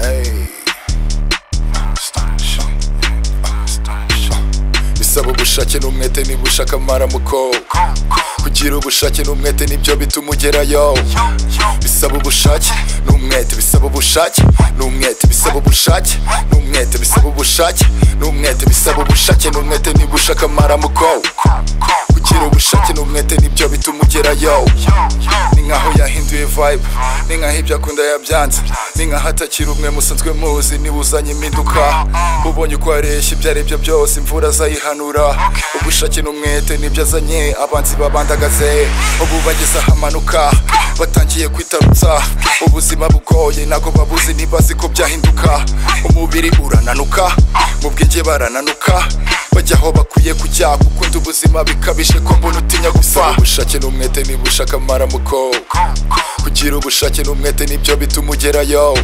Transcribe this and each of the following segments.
Hey. Bisaba ubushake n'umwete niba ushaka amaramuko Kugira ubushake n'umwete nibyo bituma ugerayo Bisaba ubushake n'umwete Bisaba ubushake n'umwete Bisaba ubushake n'umwete Bisaba ubushake n'umwete Bisaba ubushake n'umwete niba ushaka amaramuko Kugira ubushake n'umwete nibyo bituma ugerayo Ni nkaho yahinduye vibe Ni nkaho ibyo akunda yabyanze Ni nkaho atakiri umwe musanzwe muzi niba uzanye impinduka Ubonye uko areshya ibyo ari byo byose imvura azayihanura Ubushake n'umwete nibyo azanye abanzi babandagaze Ubu bageze ahamanuka batangiye kwitarutsa Ubuzima bugoye ntabwo babuzi ntibazi ko byahinduka Umubiri urananuka mu bwenge barananuka Bajya aho bakwiye kujya gukunda ubuzima bikabije ko mbona utinya gupfa Ubushake n'umwete niba ushaka amaramuko Kugira ubushake n'umwete nibyo bituma ugerayo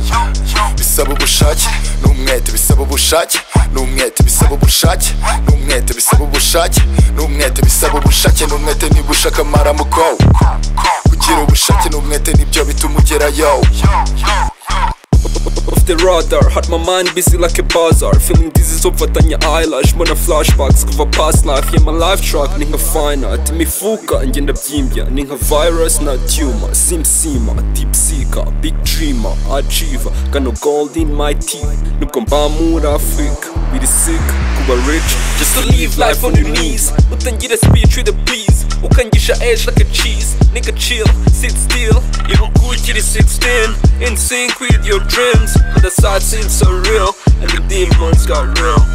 Bisaba ubushake n'umwete Bisaba ubushake n'umwete Bisaba ubushake n'umwete Bisaba ubushake n'umwete Bisaba ubushake n'umwete niba ushaka amaramuko Kugira ubushake n'umwete nibyo bituma ugerayo off the radar Had my mind busy like a bazaar Feeling dizzy ufatanye eyelash mbona flashbacks kuva past life yeah my life track ni nka finite imifuka ngenda byimbya ni nka virus na tumor simsima deep seeker big dreamer achiever kano gold in my teeth nubwo mba muri africa biri sick kuba rich just to live life on your knees utangire speech with a please ukangisha edge like a cheese nigga chill sit still ibukukiri 16 in sync with your dreams but the side seems so real and the demons got real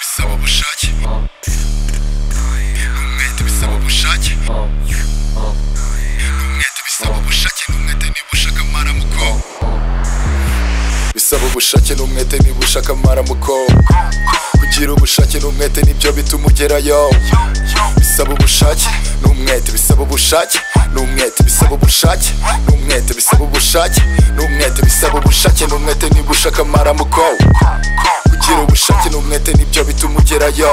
Bisaba ubushake n'umwete bisaba ubushake n'umwete bisaba ubushake n'umwete niba ushaka amaramuko Bisaba ubushake n'umwete niba ushaka amaramuko Kugira ubushake n'umwete nibyo bituma ugerayo Bisaba ubushake n'umwete Bisaba ubushake n'umwete Bisaba ubushake n'umwete Bisaba ubushake n'umwete Bisaba ubushake n'umwete niba ushaka amaramuko Kugira ubushake n'umwete nibyo bituma ugerayo